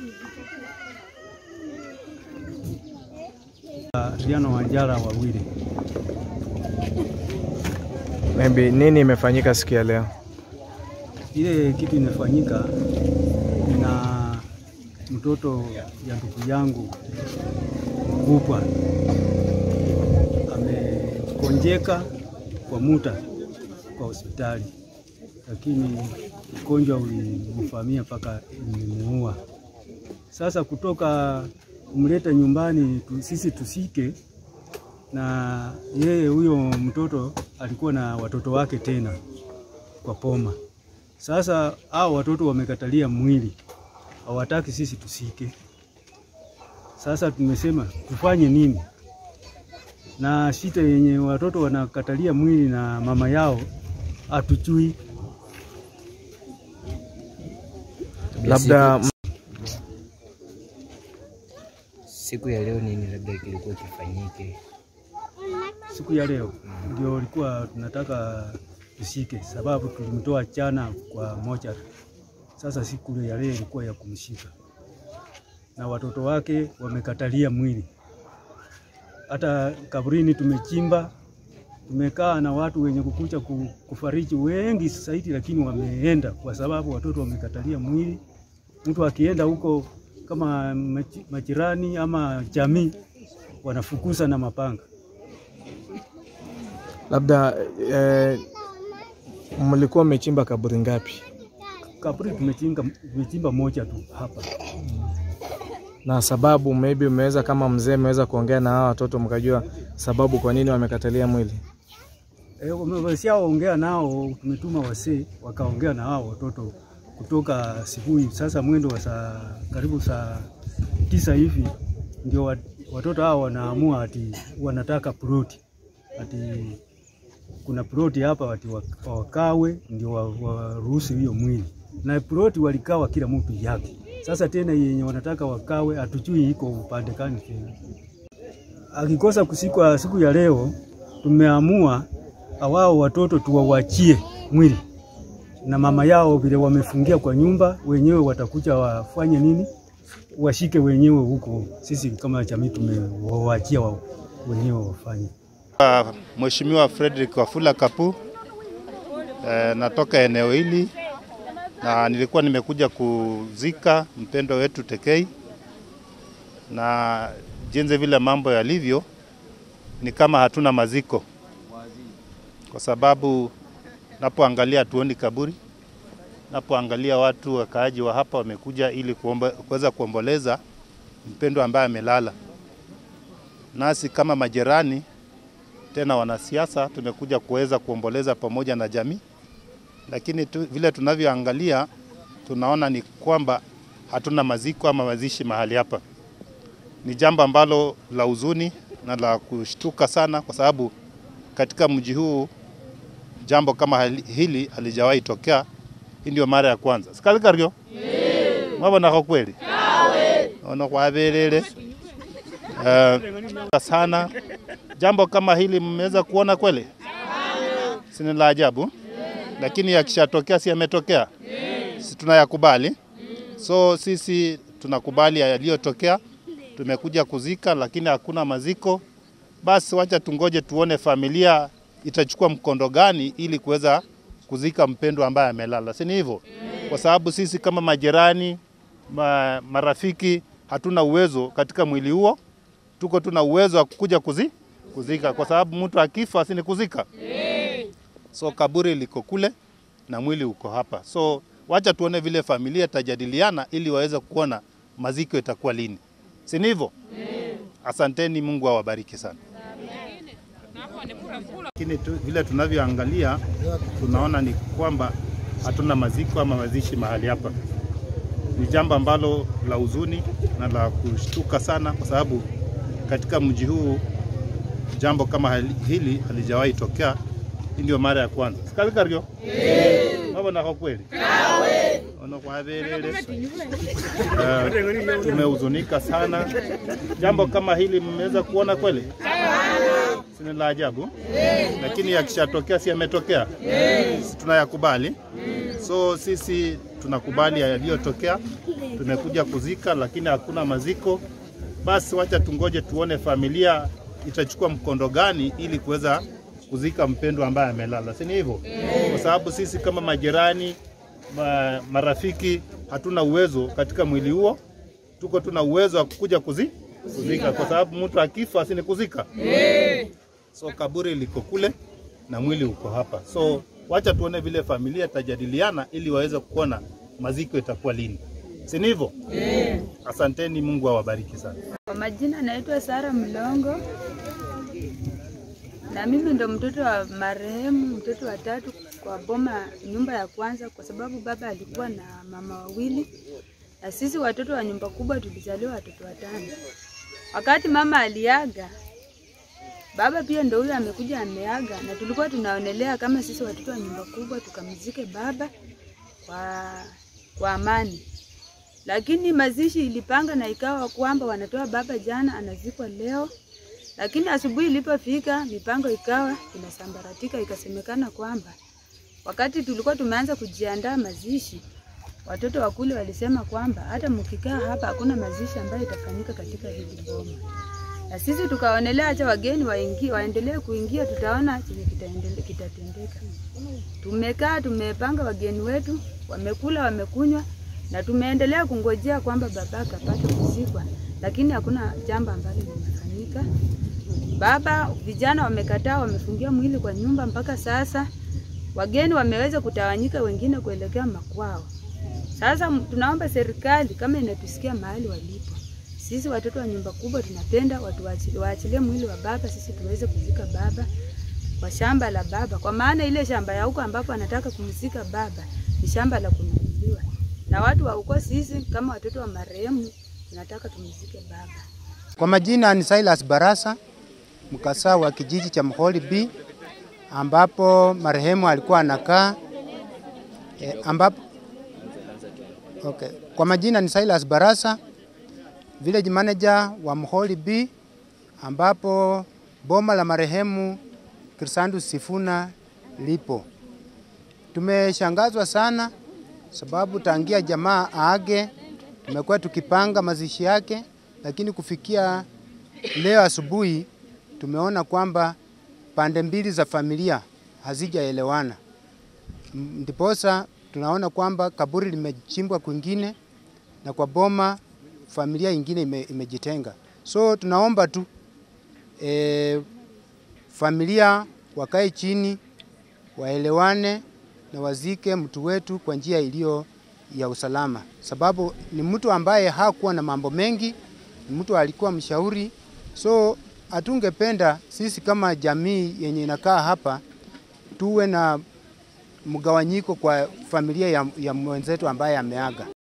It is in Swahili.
Adriano Wanjala wawili. Maybe nini imefanyika siku ya leo? Ile kitu imefanyika na mtoto ya ndugu yangu mkubwa amekonjeka kwa muda kwa hospitali, lakini ugonjwa ulimvamia mpaka imemuua. Sasa kutoka kumleta nyumbani tu, sisi tusike na yeye, huyo mtoto alikuwa na watoto wake tena kwa poma. Sasa hao watoto wamekatalia mwili, hawataki sisi tusike. Sasa tumesema tufanye nini? Na shida yenye watoto wanakatalia mwili na mama yao hatujui. Labda siku ya leo nini labda kilikuwa kifanyike? Siku ya leo ndio ilikuwa tunataka tusike, sababu tulimtoa jana kwa moja. Sasa siku ya leo ilikuwa ya kumshika, na watoto wake wamekatalia mwili. Hata kaburini tumechimba, tumekaa na watu wenye kukuja ku- kufariji wengi zaidi, lakini wameenda kwa sababu watoto wamekatalia mwili. Mtu akienda huko kama maji- majirani ama jamii wanafukuza na mapanga. labda eh, mlikuwa mmechimba kaburi ngapi? Kaburi tumechimba, tumechimba moja tu hapa. Na sababu maybe umeweza kama mzee mmeweza kuongea na hawa watoto mkajua sababu kwa nini wamekatalia mwili? E, wameshaongea nao, tumetuma wasee wakaongea na hao watoto kutoka asubuhi. Sasa mwendo wa saa karibu saa tisa hivi ndio wa- watoto hao wanaamua ati wanataka ploti, ati kuna ploti hapa ati wa- wakawe ndio wa- waruhusu hiyo mwili, na ploti walikawa kila mtu yake. Sasa tena yenye wanataka wakawe hatujui iko upande gani tena. Akikosa kusikwa siku ya leo, tumeamua awao watoto tuwawachie mwili na mama yao vile wamefungia kwa nyumba, wenyewe watakuja wafanye nini, washike wenyewe huko. Sisi kama jamii tumewawachia wao wenyewe wafanye. Mheshimiwa Frederick Wafula Kapu. E, natoka eneo hili na nilikuwa nimekuja kuzika mpendo wetu Tekei, na jinsi vile mambo yalivyo ni kama hatuna maziko, kwa sababu napoangalia hatuoni kaburi, napoangalia watu wakaaji wa hapa wamekuja ili kuomba- kuweza kuomboleza mpendo ambaye amelala, nasi kama majirani tena wanasiasa tumekuja kuweza kuomboleza pamoja na jamii, lakini tu, vile tunavyoangalia tunaona ni kwamba hatuna maziko ama mazishi mahali hapa. Ni jambo ambalo la huzuni na la kushtuka sana, kwa sababu katika mji huu jambo kama hali- hili halijawahi tokea. Hii ndio mara ya kwanza sikalikaryo mwabonako kweli ono kwaberere uh, sana jambo kama hili mmeweza kuona kweli? Si ni la ajabu? Lakini yakishatokea, si yametokea, si tunayakubali? So sisi tunakubali yaliyotokea, tumekuja kuzika, lakini hakuna maziko. Basi wacha tungoje tuone familia itachukua mkondo gani ili kuweza kuzika mpendwa ambaye amelala, si ni hivyo? Kwa sababu sisi kama majirani, ma, marafiki hatuna uwezo katika mwili huo, tuko tuna uwezo wa kuja kuzi, kuzika, kwa sababu mtu akifa si ni kuzika. So kaburi liko kule na mwili uko hapa, so wacha tuone vile familia itajadiliana ili waweze kuona maziko itakuwa lini, si ni hivyo? Asanteni, Mungu awabariki sana. Lakini tu, vile tunavyoangalia tunaona ni kwamba hatuna maziko ama mazishi mahali hapa. Ni jambo ambalo la huzuni na la kushtuka sana, kwa sababu katika mji huu jambo kama hali- hili halijawahi tokea. Hii ndio mara ya kwanza sikalikaryo mabonako kweli ono kwaberere Eh, tumehuzunika sana. Jambo kama hili mmeweza kuona kweli? Si ni la ajabu? Lakini yakishatokea si yametokea, Si tunayakubali. So sisi tunakubali yaliyotokea, tumekuja kuzika, lakini hakuna maziko. Basi wacha tungoje tuone familia itachukua mkondo gani ili kuweza kuzika mpendwa ambaye amelala, si ni hivyo? Kwa sababu sisi kama majirani ma, marafiki hatuna uwezo katika mwili huo, tuko tuna uwezo wa kukuja kuzi, kuzika, kwa sababu mtu akifa si ni kuzika. So kaburi liko kule na mwili uko hapa, so wacha tuone vile familia itajadiliana ili waweze kuona maziko itakuwa lini, si ni hivyo? Asanteni, Mungu awabariki sana. Kwa majina naitwa Sara Mlongo na mimi ndo mtoto wa marehemu, mtoto wa tatu kwa boma, nyumba ya kwanza, kwa sababu baba alikuwa na mama wawili na sisi watoto wa nyumba kubwa tulizaliwa watoto watano. Wakati mama aliaga, baba pia ndo huyo amekuja ameaga, na tulikuwa tunaonelea kama sisi watoto wa nyumba kubwa tukamzike baba kwa, kwa amani lakini mazishi ilipanga na ikawa kwamba wanatoa baba jana, anazikwa leo. Lakini asubuhi ilipofika, mipango ikawa inasambaratika, ikasemekana kwamba wakati tulikuwa tumeanza kujiandaa mazishi, watoto wa kule walisema kwamba hata mkikaa hapa hakuna mazishi ambayo itafanyika katika hili boma, na sisi tukaonelea acha wageni waingie, waendelee kuingia, tutaona chenye kitaendele- kitatendeka. Tumekaa tumepanga wageni wetu, wamekula wamekunywa, na tumeendelea kungojea kwamba baba akapata kuzikwa, lakini hakuna jambo ambalo limefanyika. Baba, vijana wamekataa, wamefungia mwili kwa nyumba mpaka sasa. Wageni wameweza kutawanyika, wengine kuelekea makwao. Sasa m- tunaomba serikali kama inatusikia mahali walipo, sisi watoto wa nyumba kubwa tunapenda watu waachi- waachilie mwili wa baba, sisi tuweze kuzika baba kwa shamba la baba, kwa maana ile shamba ya huko ambapo anataka kumzika baba ni shamba la kununuliwa na watu wa huko. Sisi kama watoto wa marehemu tunataka tumzike baba. Kwa majina ni Silas Barasa, mkasaa wa kijiji cha Mholi B ambapo marehemu alikuwa anakaa e, ambapo okay. Kwa majina ni Silas Barasa, village manager wa Mholi B ambapo boma la marehemu Krisandu Sifuna lipo. Tumeshangazwa sana sababu tangia jamaa aage tumekuwa tukipanga mazishi yake, lakini kufikia leo asubuhi tumeona kwamba pande mbili za familia hazijaelewana, M- ndiposa tunaona kwamba kaburi limechimbwa kwingine na kwa boma familia ingine ime, imejitenga. So tunaomba tu e, familia wakae chini waelewane na wazike mtu wetu kwa njia iliyo ya usalama, sababu ni mtu ambaye hakuwa na mambo mengi, ni mtu alikuwa mshauri. So hatungependa sisi kama jamii yenye inakaa hapa tuwe na mgawanyiko kwa familia ya, ya mwenzetu ambaye ameaga.